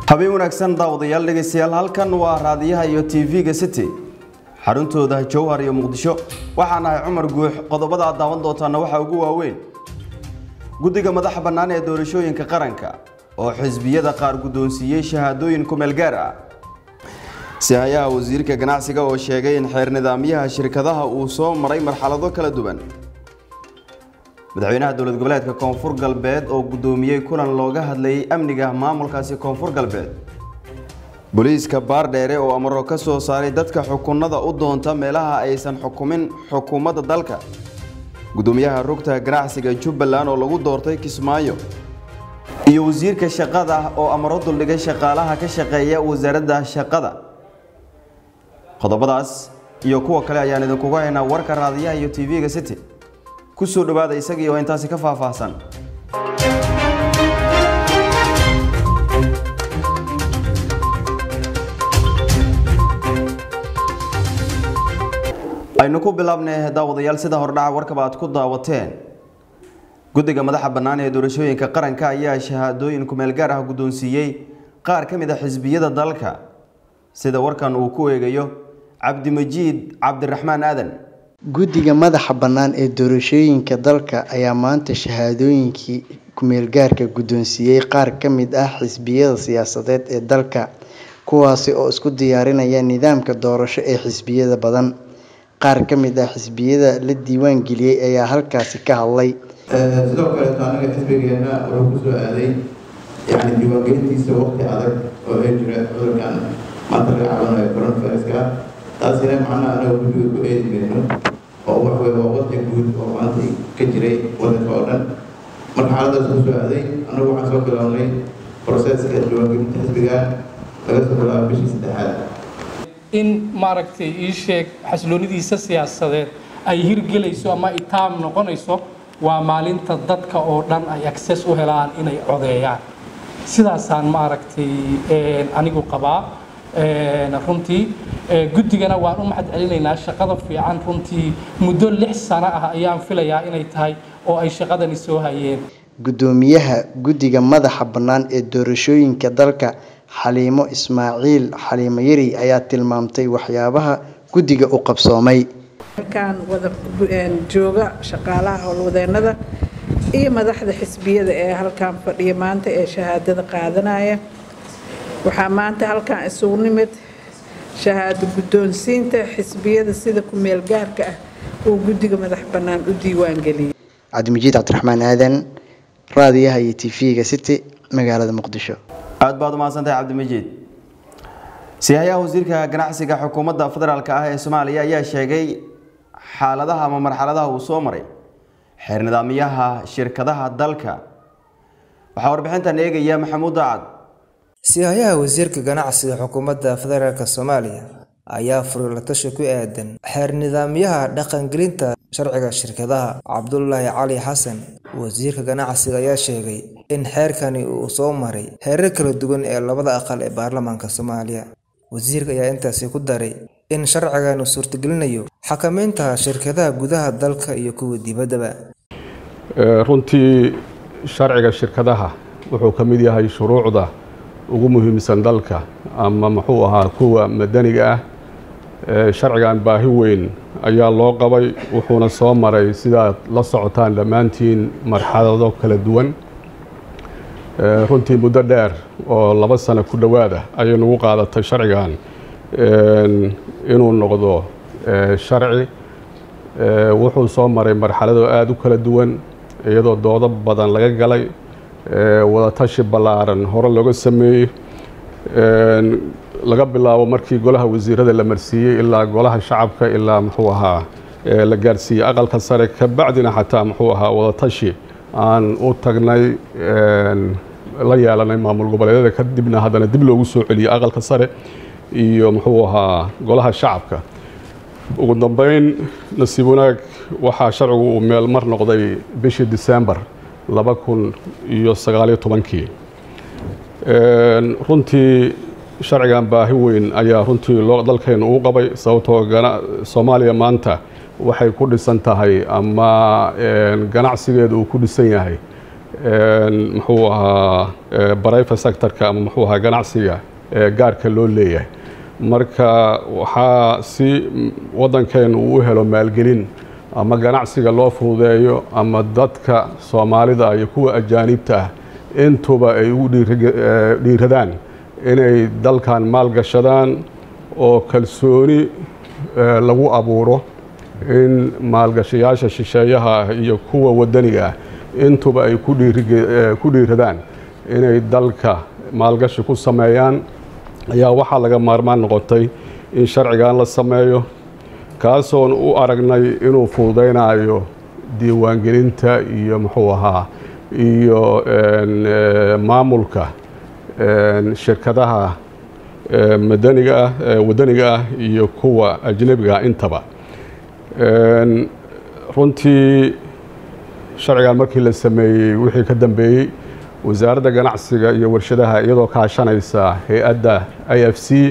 habeen wanaagsan daawadayaal dhegaystayaal halkan waa raadiyaha iyo tv-ga city xaruntooda jowhar iyo muqdisho waxaan ahay cumar guux qodobada aad daawan doontaana waxaa ugu waaweyn guddiga madaxa bannaan ee doorashooyinka qaranka oo xisbiyada qaar guddoonsiiyey shahaadooyin kumeel gaar ah sihayaha wasiirka ganacsiga oo sheegay in xeer nidaamyaha shirkadaha uu soo maray marxalado kala duwan madaxweynaha dowlad goboleedka koonfur galbeed oo guddoomiyey kulan looga hadlayay amniga maamulkaasi koonfur galbeed booliiska baardheere oo amaro ka soo saaray dadka xukunada u doonta meelaha aysan xukumin xukuumadda dalka guddoomiyaha rugta ganacsiga jubbaland oo lagu doortay kismaayo iyo wasiirka shaqada oo amaro duldhigay shaqaalaha ka shaqeeya wasaaradda shaqada qodobadaas iyo kuwa kale ayaan idinkugu haynaa warka raadiyaha iyo tv-ga city ku soo dhowaada isagii oo intaasi ka faahfaahsan aynu ku bilaabnay daawadayaal sida hordhaca warkaba aad ku daawateen guddiga madaxa bannaan ee doorashooyinka qaranka ayaa shahaadooyin kumeel gaar ah guddoonsiiyey qaar ka mid a xisbiyada dalka sida warkan uu ku eegayo cabdimajiid cabdiraxmaan aadan guddiga madaxa bannaan ee doorashooyinka dalka ayaa maanta shahaadooyinkii kumeelgaarka guddoonsiiyey qaar ka mid ah xisbiyada siyaasadeed ee dalka kuwaasi oo isku diyaarinaya nidaamka doorasho ee xisbiyada badan qaar ka mid ah xisbiyada la diiwaan geliyey ayaa halkaasi ka hadlay sidoo kaleeto anaga xisbigeena wuxuu kusoo aaday yani diiwaangelintiisa waqti adag oo ay jira cudurkan maanta laga cabanayo coronaviruska taasina macnaha anaga guddiga ku eedi mayno oo waxwey waa wadci guud oo maanta ka jiray wadanka oo dhan marka xaaladaas kusoo aaday anagu waxaan soo bilownay proseska diiwaangelinta xisbiga laga soo bilaabo bishii saddexaad in maaragtay ii sheeg xasiloonidiisa siyaasadeed ay hirgelayso ama itaam noqonayso waa maalinta dadka oo dhan ay access u helaan inay codeeyaan sidaasaan maaragtay anigu qabaa runtii guddigana waan u mahad celinaynaa shaqada fiican runtii muddo lix sano ah ayaan filayaa inay tahay oo ay shaqadani soo hayeen guddoomiyaha guddiga madaxa bannaan ee doorashooyinka dalka xaliimo ismaaciil xaliimo yari ayaa tilmaamtay waxyaabaha guddiga u qabsoomay halkaan wada jooga shaqaalaha howlwadeenada iyo madaxda xisbiyada ee halkaan fadhiya maanta ee shahaadada qaadanaya waxaa maanta halkaan isugu nimid shahaado guddoonsiinta xisbiyada sida ku-meel gaarka ah uu guddiga madax bannaan u diiwaan geliyay cabdimajiid cabdiraxmaan aadan raadiyaha iyo tv-ga city magaalada muqdisho aad baad umahadsantahay cabdimajiid sihayaha wasiirka ganacsiga xukuumadda federaalk ah ee soomaaliya ayaa sheegay xaaladaha ama marxaladaha uu soo maray xeer nidaamyaha shirkadaha dalka waxaa warbixintan eegaya maxamuud daacad sihayaha wasiirka ganacsiga xukuumadda federaalk soomaaliya ayaa furay la tashi ku aadan xeer nidaamyaha dhaqangelinta sharciga shirkadaha cabdulaahi cali xasan wasiirka ganacsiga ayaa sheegay in xeerkani uu soo maray heerar kala duwan ee labada aqal ee baarlamaanka soomaaliya wasiirka ayaa intaasi ku daray in sharcigan uu suurtagelinayo xakameynta shirkadaha gudaha dalka iyo kuwa dibaddaba runtii sharciga shirkadaha wuxuu ka mid yahay shuruucda ugu muhiimsan dalka ama muxuu ahaa kuwa madaniga ah sharcigan baahi weyn ayaa loo qabay wuxuuna soo maray sidaad la socotaan dhammaantiin marxalado kala duwan runtii muddo dheer oo laba sano ku dhowaada ayay nagu qaadatay sharcigan inuu noqdo sharci wuxuu soo maray marxalado aada u kala duwan iyadoo doodo badan laga galay wadatashi ballaaran hore looga sameeyey laga bilaabo markii golaha wasiirada la marsiiyey ilaa golaha shacabka ilaa muxuu ahaa la gaarsiiyey aqalka sare kabacdina xataa muxuu ahaa wadatashi aan u tagnay la yeelanay maamul goboleedyada kadibna haddana dib loogu soo celiyey aqalka sare iyo muxuu ahaa golaha shacabka ugu dambeyn nasiib wanaag waxaa sharcigu uu meel mar noqday bishii disembar laba kun iyo sagaaliyo tobankii runtii sharcigan baahi weyn ayaa runtii loo dalkeenu uu qabay sababtoo soomaaliya maanta waxay ku dhisan tahay ama ganacsigeedu uu ku dhisan yahay muxuu ahaa barayfa sectorka ama muxuu ahaa ganacsiga gaarka loo leeyahay marka waxaa si waddankeenu uu u helo maalgelin ama ganacsiga loo fududeeyo ama dadka soomaalida iyo kuwa ajaanibta ah intuba ay ugu dhiiradaan inay dalkan maalgashadaan oo kalsooni lagu abuuro in maalgashayaasha shisheeyaha ah iyo kuwa waddaniga ah intuba ay ku dhiiradaan inay dalka maalgashi ku sameeyaan ayaa waxaa laga maarmaan noqotay in sharcigan la sameeyo kaasoon u aragnay inuu fududaynayo diiwaangelinta iyo muxuu ahaa iyo maamulka shirkadaha madaniga ah waddaniga ah iyo kuwa ajnebiga ah intaba runtii sharcigan markii la sameeyey wixii ka dambeeyey wasaaradda ganacsiga iyo warshadaha iyadoo kaashanaysa hay-adda i f c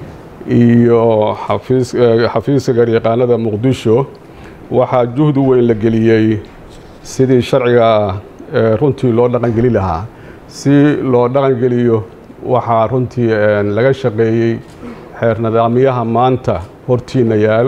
iyo xafiiska garyaqaanada muqdisho waxaa juhdi weyn la geliyey sidii sharciga runtii loo dhaqangeli lahaa si loo dhaqangeliyo waxaa runtii laga shaqeeyey xeer nidaamyaha maanta hortiina yaal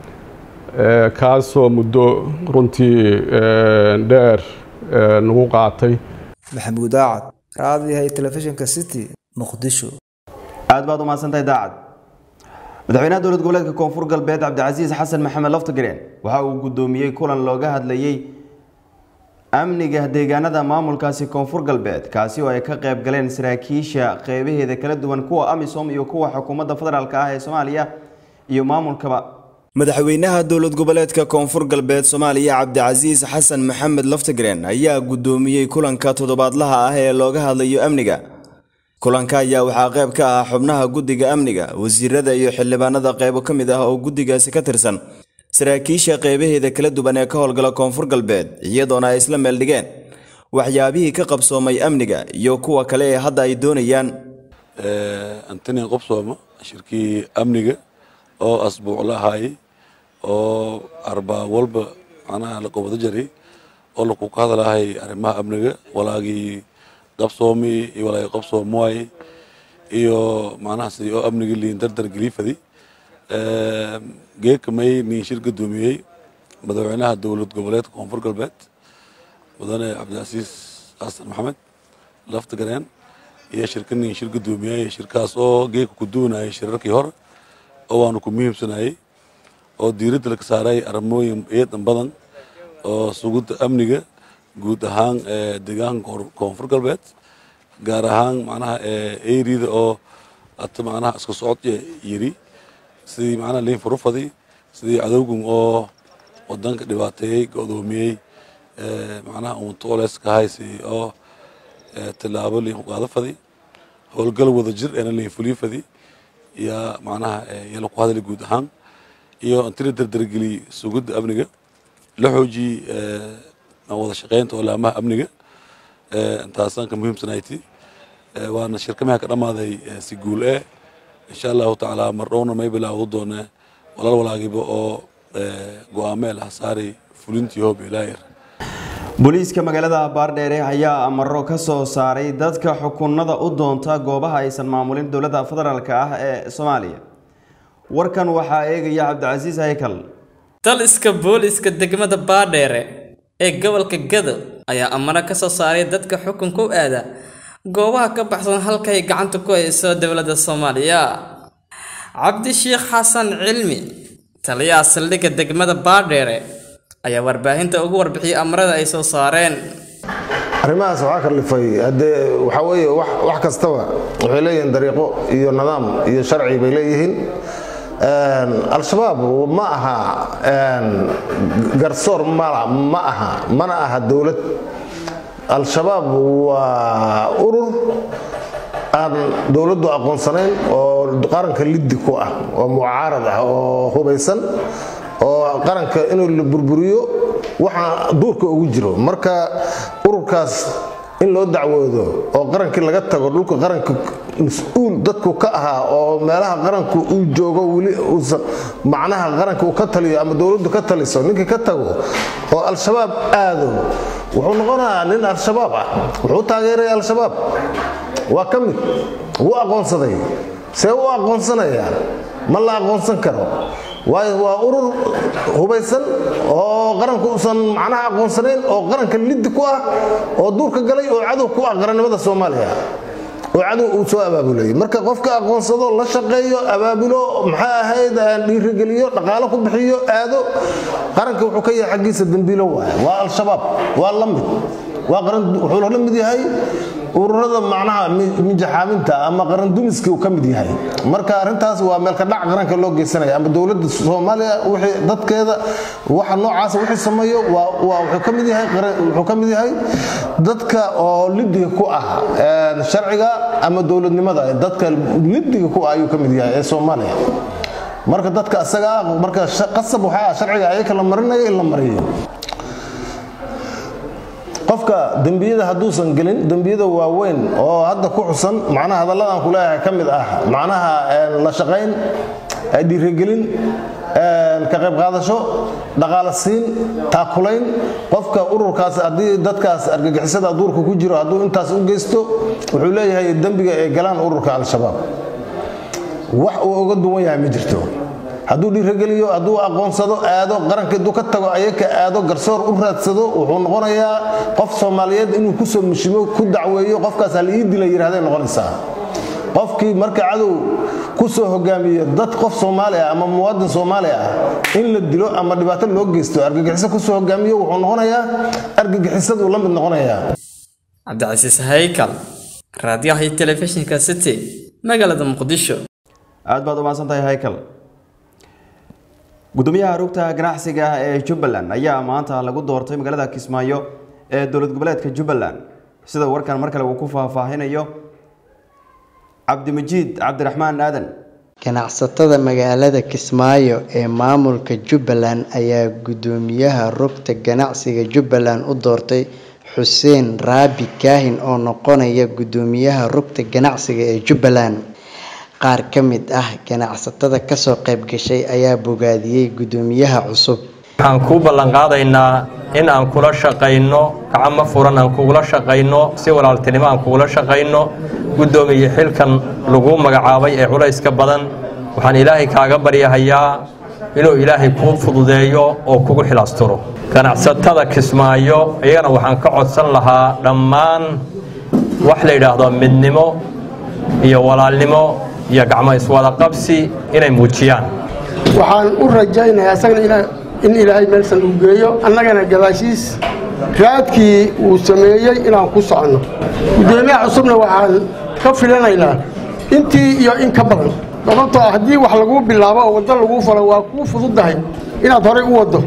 kaasoo muddo runtii dheer nagu qaatay maxamuud aacad raadiyahay telefishinka city muqdisho aad baad umahadsantahay daacad madaxweynaha dowlad goboleedka koonfur galbeed cabdicasiis xasan maxamed laftagareen waxa uu guddoomiyey kulan looga hadlayey amniga deegaanada maamulkaasi koonfur galbeed kaasi oo ay ka qayb galeen saraakiisha qeybaheeda kala duwan kuwa amisom iyo kuwa xukuumadda federaalk ah ee soomaaliya iyo maamulkaba madaxweynaha dowlad goboleedka koonfur galbeed soomaaliya cabdicasiis xasan maxamed laftagreen ayaa guddoomiyey kulanka toddobaadlaha ah ee looga hadlayo amniga kulanka ayaa waxaa qayb ka ah xubnaha guddiga amniga wasiirada iyo xildhibaanada qaybo ka mid ah oo guddigaasi ka tirsan saraakiisha qeybaheeda kala duwan ee ka howlgala koonfur galbeed iyadoona ay isla meel dhigeen waxyaabihii ka qabsoomay amniga iyo kuwa kale ee hadda ay doonayaan antoni qobsooma shirkii amniga oo asbuuc la ahaayey oo arbaa walba macnaha la qabado jaray oo laku ka hadlahay arrimaha amniga walaagii qabsoomi iyo walaagii qabsoomuwaay iyo macnaha sidii oo amnigii liin dardar geliifadi geekamay nin shir gudoomiyey madaxweynaha dowlad goboleedka koonfur galbeed mudane cabdicasiis xasan maxamed laftagareen iyo shirka nin shir gudoomiyey shirkaas oo geeka ku duwanayay shirarkii hore oo waanu ku muhiimsanayey oo diiradda laga saaray arrimooyin eedan badan oo sugidda amniga guud ahaan deegaanka koonfur galbeed gaar ahaan macnaha eriyada oo ata macnaha iska socod yiri sidii macnaha liin furufadi sidii cadowgan oo wadanka dhibaateeyey go'doomiyey macnaha uuntoles ka haysi oo tilaabo liin ku qaado fadi howlgal wada jir eena liin fulii fadi yaa macnaha yala ku hadlay guud ahaan iyo inti la dardargeliyey sugidda amniga la xoojiyey wada shaqeynta olaamaha amniga intaasaan ka muhiimsanayti waana shirkamaha ka dhammaaday si guul eh insha allahu tacaala mar dhowna may bilaawdo doone walaal walaagiba oo go-aameel hasaari fulintii hoob ilaayar booliiska magaalada baardheere ayaa amaro ka soo saaray dadka xukunada u doonta goobaha aysan maamulin dowladda federaalk ah ee soomaaliya warkan waxaa eegaya cabdicasiis haykal taliska booliiska degmada baadheere ee gobolka gado ayaa amaro ka soo saaray dadka xukunka u aada goobaha ka baxsan halkay gacanta ku hayso dowladda soomaaliya cabdishiikh xasan cilmi taliyaha saldhigga degmada baadheere ayaa warbaahinta ugu warbixiyey amarada ay soo saareen arrimahaas waxaa kalifay haddee waxaa weeye wax kastaba waxay leeyihiin dariiqo iyo nidaam iyo sharci bay leeyihiin al-shabaab ma aha garsoor ma aha mana aha dowlad al-shabaab waa urur aan dowladdu aqoonsanayn oo qaranka liddi ku ah oo mucaarad ah oo hubaysan oo qaranka inuu la burburiyo waxa duurka ugu jiro marka ururkaas in loo dacwoodo oo qarankii laga tago dhulka qaranka mas-uul dadku ka ahaa oo meelaha qaranku uu joogo weli uusan macnaha qaranka uu ka taliyo ama dowladdu ka taliso ninkii ka tago oo al-shabaab aado wuxuu noqonayaa nin al-shabaab ah wuxuu taageeraya al-shabaab waa ka mid wuu aqoonsaday see u aqoonsanayaa ma la aqoonsan karo waayo waa urur hubaysan oo qaranka uusan macnaha aqoonsanayn oo qaranka liddi ku ah oo duurka galay oo cadow ku ah qarannimada soomaaliya oo cadow uu soo abaabulayay marka qofka aqoonsado la shaqeeyo abaabulo maxaa ahayd dhiirigeliyo dhaqaalo ku bixiyo aado qaranka wuxuu ka yahay xaggiisa dembiilo waaye waa al-shabaab waa la mid waa qaran wuxuu la mid yahay ururada macnaha mijaxaaminta ama qarandumiskii uu ka mid yahay marka arrintaas waa meelka dhac qaranka loo geysanaya ama dowladda soomaaliya wixii dadkeeda waxa noocaasa wixii sameeyo waa waa wuxuu ka mid yahay wuxuu ka mid yahay dadka oo lidiga ku ah sharciga ama dowladnimada dadka lidiga ku ah ayuu ka mid yahay ee soomaaliya marka dadka asaga ah marka qasab waxaa ah sharciga ayaka la marinayo in la mariyo qofka dembiyada hadduusan gelin dembiyada waaweyn oo hadda ku xusan macnaha hadalladan ku leeyahay ka mid ah macnaha la shaqayn dhiirigelin ka qayb qaadasho dhaqaala siin taakulayn qofka ururkaas haddii dadkaas argagixisada duurka ku jiro hadduu intaas u geysto wuxuu leeyahay dembiga ay galaan ururka al-shabaab wax uu uga duwan yahay ma jirto hadduu dhiirageliyo hadduu aqoonsado aado qaranka hadduu ka tago ayaka aado garsoor u raadsado wuxuu noqonayaa qof soomaaliyeed inuu kusoo mushimo ku dacweeyo qofkaas hal ii dila yidhahday noqonaysaa qofkii marka cadow kusoo hogaamiyo dad qof soomaali ah ama muwaadin soomaali ah in la dilo ama dhibaato loo geysto argagixiso kusoo hogaamiyo wuxuu noqonayaa argagixisaduu la mid noqonayaa cabdicasiis haykal raadiyaha iyo telefishinka city magaalada muqdisho aad baad u mahadsan tahay haykal gudoomiyaha rugta ganacsiga ee jubbaland ayaa maanta lagu doortay magaalada kismaayo ee dowlad goboleedka jubbaland sida warkan mar kale uu ku faahfaahinayo cabdimajiid cabdiraxmaan aadan ganacsatada magaalada kismaayo ee maamulka jubbaland ayaa gudoomiyaha rugta ganacsiga jubbaland u doortay xuseen raabi kaahin oo noqonaya gudoomiyaha rugta ganacsiga ee jubbaland qaar ka mid ah ganacsatada kasoo qayb gashay ayaa bogaadiyey gudoomiyaha cusub waxaan kuu ballanqaadaynaa in aan kula shaqayno gacamo furan aan kugula shaqayno si walaaltinimo aan kugula shaqayno guddoomiye xilkan lagu magacaabay ee culayska badan waxaan ilaahay kaaga baryahayaa inuu ilaahay kuu fududeeyo oo kugu xilaasturo ganacsatada kismaayo iyagana waxaan ka codsan lahaa dhammaan wax la yidhaahdo midnimo iyo walaalnimo iyo gacmo iswada qabsi inay muujiyaan waxaan u rajaynayaa isagana in ilaahay meelsan uu geeyo annagana gadaashiis raadkii uu sameeyey inaan ku soconno gudoomiyaha cusubna waxaan ka filanaynaa intii iyo in ka badan sababtoo ah haddii wax laguu bilaabo oo waddo laguu falo waa kuu fududahay inaad horay u waddo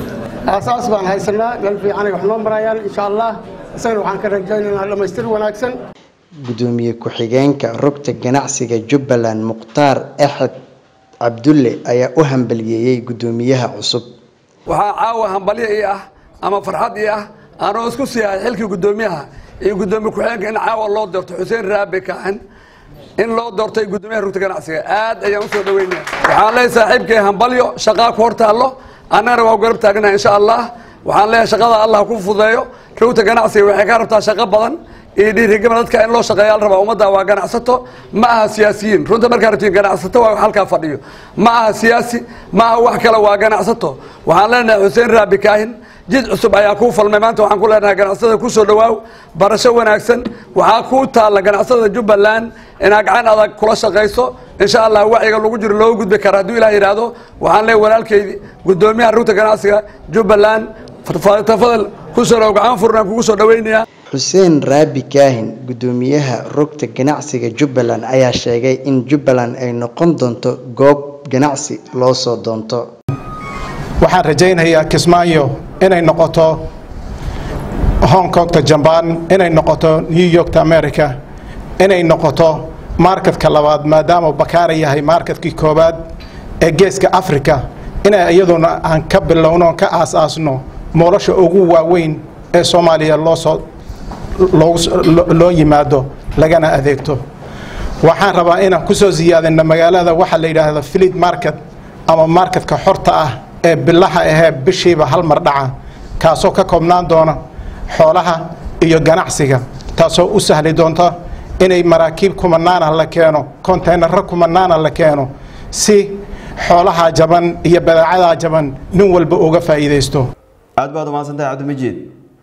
aasaas baan haysanaa meel fiicanay wax noo marayaan insha allah isagana waxaan ka rajaynaynaa dhammaystir wanaagsan gudoomiye ku-xigeenka rugta ganacsiga jubbaland mukhtaar axed cabdulle ayaa u hambaliyeeyey gudoomiyaha cusub waxaa caawa hambalyo ii ah ama farxad ii ah aanoo isku siihay xilkii gudoomiyaha iyo gudoomiye ku-xigeenka in caawa loo doorto xuseen raabe kaaxin in loo doortay gudoomiyaha rugta ganacsiga aad ayaan usoo dhaweynaya waxaan leeyahay saaxiibkay hambalyo shaqaa ku hor taallo annagana waa garab taagnaha insha allah waxaan leeyahay shaqada allah ku fudeeyo rugta ganacsiga waxay ka rabtaa shaqo badan iyo dhiirigama dadka in loo shaqeeya la rabaa ummadda waa ganacsato ma aha siyaasiyiin runta markaa rabtiin ganacsato waa halkaa fadhiyo ma aha siyaasi ma aha wax kale waa ganacsato waxaan leenahay xuseen raabi kaahin jid cusub ayaa kuu falmay maanta waxaan ku leenahay ganacsatada kusoo dhawaaw barasho wanaagsan waxaa kuu taalla ganacsatada jubbaland inaad gacan adag kula shaqayso insha allah wacyiga lagu jiro looga gudbi kara hadduu ilaah yidhaahdo waxaan leeyahay walaalkeydi gudoomiyaha rugta ganacsiga jubbaland tafadal kusoo dhaw gacan furnaan kugu soo dhaweynayaa xuseen raabi kaahin gudoomiyaha rugta ganacsiga jubbaland ayaa sheegay in jubbaland ay noqon doonto goob ganacsi loo soo doonto waxaan rajaynayaa kismaayo inay noqoto hong kongta jambaan inay noqoto new yorkta america inay noqoto marketka labaad maadaama bakaara yahay marketkii koowaad ee geeska africa inay iyaduna aan ka bilowno ka aas-aasno nolosha ugu waaweyn ee soomaaliya loosoo loo yimaado lagana adeegto waxaan rabaa inaan ku soo siyaadino magaalada waxaa la yidhaahdo filid market ama marketka xorta ah ee bilaha ahee bishiiba hal mar dhaca kaasoo ka koobnaan doona xoolaha iyo ganacsiga taasoo u sahli doonta inay maraakiib kumanaana la keeno konteynaro kumanaana la keeno si xoolaha jaban iyo badeecadaa jaban nin walba uga faa'iidaysto aad baad umahadsantahay cabdimajiid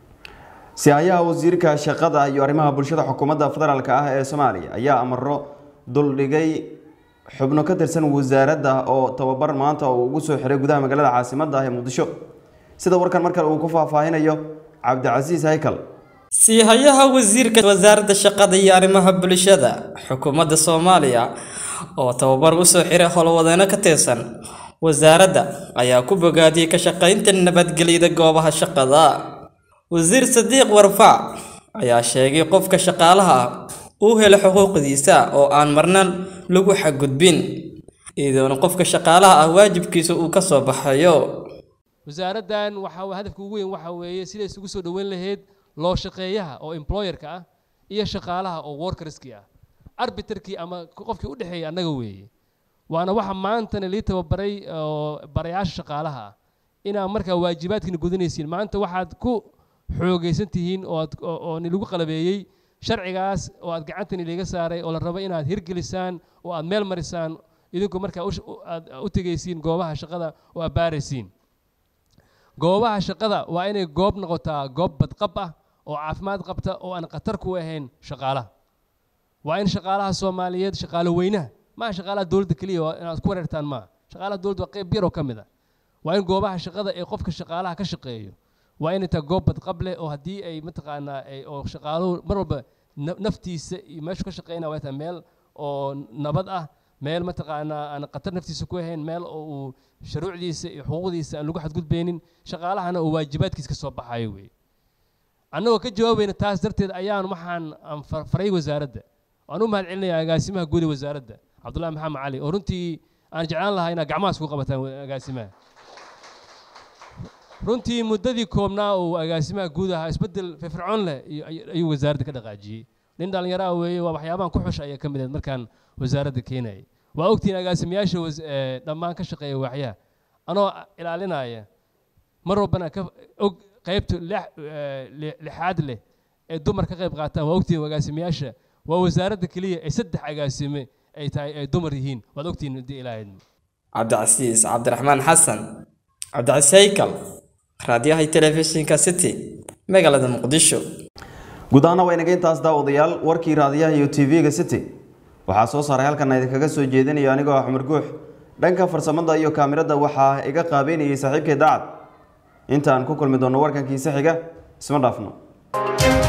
sihayaha wasiirka shaqada iyo arrimaha bulshada xukuumadda federaalk ah ee soomaaliya ayaa amaro duldhigay xubno ka tirsan wasaaradda oo tababar maanta uu ugu soo xiray gudaha magaalada caasimadda ah ee muqdisho sida warkan markale uu ku faahfaahinayo cabdicasiis haykal siihayaha wasiirka wasaaradda shaqada iyo arrimaha bulshada xukuumadda soomaaliya oo tababar u soo xiray howlwadeeno ka tirsan wasaaradda ayaa ku bogaadiyey ka shaqaynta nabadgelyada goobaha shaqada wasiir sadiiq warfaac ayaa sheegay qofka shaqaalaha ah uu helo xuquuqdiisa oo aan marna lagu xadgudbin iyadoona qofka shaqaalaha ah waajibkiisa uu ka soo baxayo wasaaraddan waxa hadafka ugu weyn waxa weeye siday isugu soo dhoweyn lahayd loo shaqeeyaha oo employerka ah iyo shaqaalaha oo workerskii ah arbiterkii ama qofkii u dhexeeyay annaga weeye waana waxa maantana lii tababaray oo barayaasha shaqaalaha ah inaad markaa waajibaadkiina gudanaysiin maanta waxaad ku xoogaysan tihiin oo aad oo nilagu qalabeeyey sharcigaas oo aad gacantan iliga saaray oo la rabo inaad hirgelisaan oo aad meel marisaan idinku markaa aad u tegaysiin goobaha shaqada oo aad baaraysiin goobaha shaqada waa inay goob noqotaa goob badqab ah oo caafimaad qabta oo aan khatar ku ahayn shaqaalaha waa in shaqaalaha soomaaliyeed shaqaalo weynaha maaha shaqaalaha dowladda keliya inaad ku wareertaan maaha shaqaalaha dowladda waa qayb yar oo ka mid ah waa in goobaha shaqada ee qofka shaqaalaha ka shaqeeyo waa inay tahay goob badqab leh oo haddii ay mataqaanaa oo shaqaaluhu mar walba naftiisa iyo meeshu ka shaqeynaya waa tahay meel oo nabad ah meel mataqaanaa aan khatar naftiisa ku ahayn meel oo uu shuruucdiisa iyo xuquuqdiisa aan lagu xadgudbaynin shaqaalahana oo waajibaadkiisa ka soo baxayo weeye annagoo ka jawaabayna taas darteed ayaan waxaan aan faray wasaaradda waan u mahad celinayaa agaasimaha guud ee wasaaradda cabdullahi maxamed cali oo runtii aan jeclaan lahaa inaad gacmahaas ku qabataan agaasimaha runtii muddadii koobnaa uu agaasimaha guud ahaa isbeddel firfircoon leh ayuu wasaaradda ka dhaqaajiyey nin dhallinyaraha weeye waa waxyaabahan ku xusha ayaa ka mid ahayd markaan wasaaradda keenayay waa ogtihiin agaasimayaasha dhammaan ka shaqeeya waaxyaha anoo ilaalinaya mar walbana ka og qaybta lixaad leh ee dumar ka qayb qaataan waa ogtihiin agaasimayaasha waa wasaaradda keliya ee saddex agaasime ay tahay ay dumar yihiin waad ogtihiin haddii ilaahayd cabdicasiis cabdiraxmaan xasan cabdicasiis haykal raadiyaha telefishinka city magaalada muqdisho guud ahaana waa inaga intaas daawadayaal warkii raadiyaha iyo tv-ga city waxaa soo saaray halkan idinkaga soo jeedinaya anigoo ah xumar guux dhanka farsamada iyo kaamirada waxaa iga qaabeynayay saaxiibkay daacad intaan ku kulmi doonno warkankiisa xiga isma dhaafno